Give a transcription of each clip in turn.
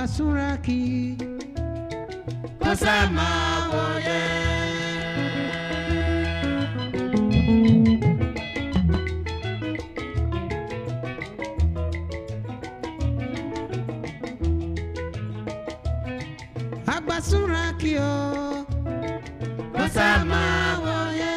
Súrákì kó sá máa wòye. àgbà Súrákì o kó sá máa wòye.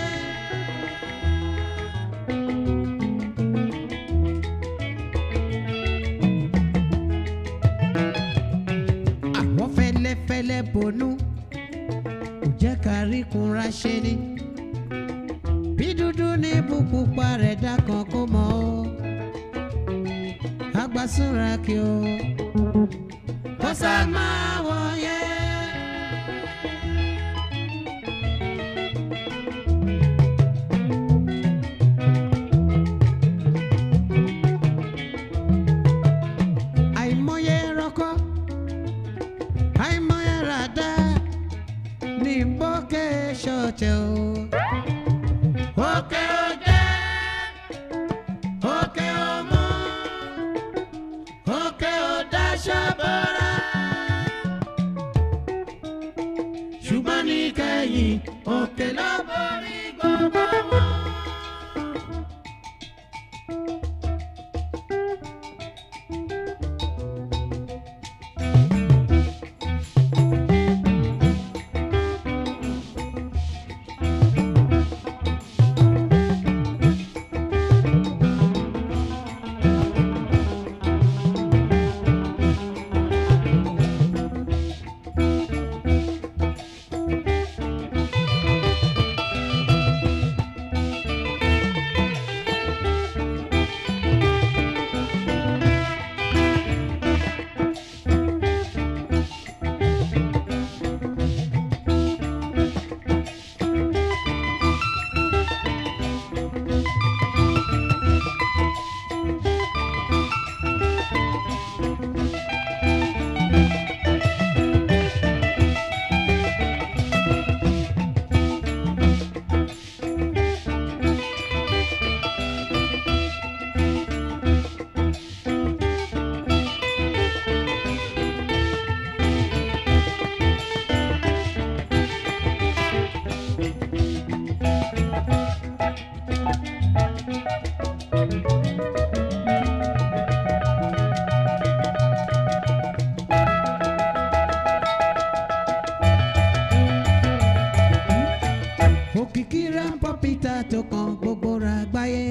àwọn fẹ́lẹ́fẹ́lẹ́ bonú kò jẹ́ ká rí kunra ṣe ni bí dúdú ní pupa rẹ̀ dákan kó mọ́ o àgbà Súrákì o kó sá máa wòye. àìmọye rọkọ àìmọye ràdá ní bókè ṣọ̀tẹ̀ o. òkè òjẹ́ òkè òmù òkè òdáṣọ bọ́ra. ṣùgbọ́n ní kẹ́yìn òkè ló borí gbogbo wọn. òkìkí rámpọ̀ peter tó kan gbogbo ra gbáyé.